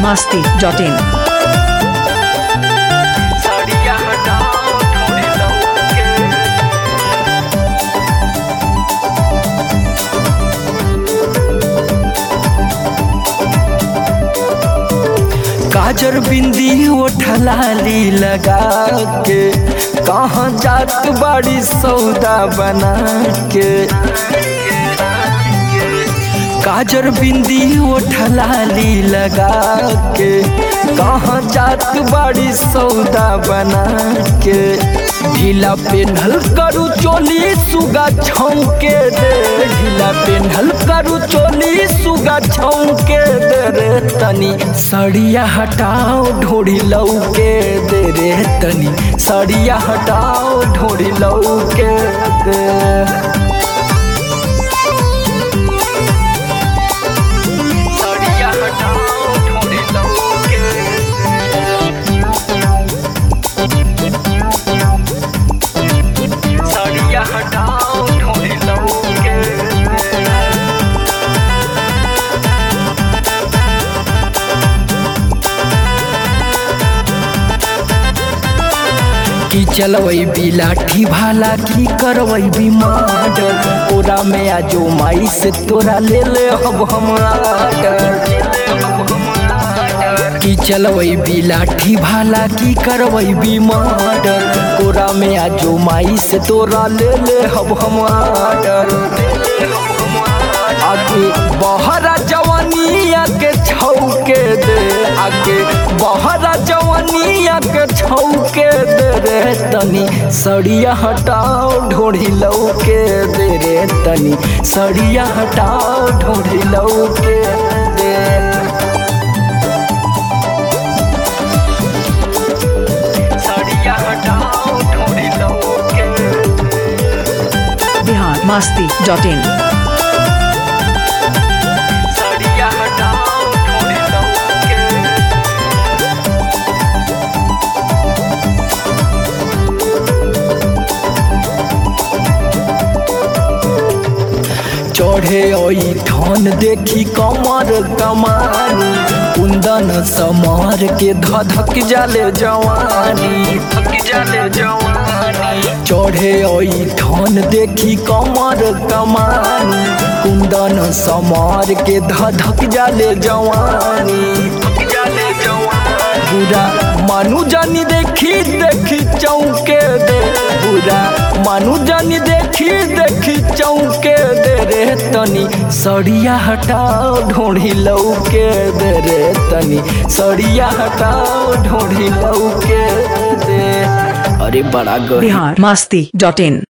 masti.in. साड़िया हटाओ थोड़ी लौके काजर बिंदी ओठलाली लगा के कहाँ जात बाड़ी सौदा बना के काजर बिंदी ओठलाली लगा के कहाँ जात बाड़ी सौदा बना के ढीला पेन्हल करू चोली सुगा छौके दे ढीला पेन्हल करू चोली सुगा छौके दे रे तनी सड़िया हटाओ ढोड़ी लौके दे रे तनी सड़िया हटाओ ढोड़ी लौके दे साड़िया हटाओ थोड़ी लौके साड़िया हटाओ थोड़ी लौके की चलवई भी लाठी भाला की करवई भी मर्डर ओरा में आजो माई से तोरा ले ले अब हम आर्डर की चलवई भी लाठी भाला की करवई भी मर्डर कोरा में आजो माई से तोरा ले ले अब हम आर्डर आगे बहरा जवानिया के छौके दे आगे बहरा जवानिया के छौके दे रे तनी सड़िया हटाओ ढोढ़ी लौके दे रे तनी सड़िया हटाओ ढोढ़ी लौके दे सड़िया हटाओ ढोढ़ी लौके Bihar masti.in. साड़िया हटाओ थोड़ी लौके चढ़े ओई ठन देखी कमर कमानी कुंदन समर के धधक जाले जवानी थक जाले जवानी चढ़े ओई ठन देखी कमर कमानी कुंदन समर के धधक जाले जवानी थक जाले जवानी बुरा मानु जानी देखी देखी चौके दे बुरा मानु जानी देखी देखी चौके दे रे तनी सड़िया हटाओ ढोढ़ी लौके दे रे तनी सड़िया हटाओ ढोढ़ी लौके दे अरे बड़ा गरीब Bihar masti.in.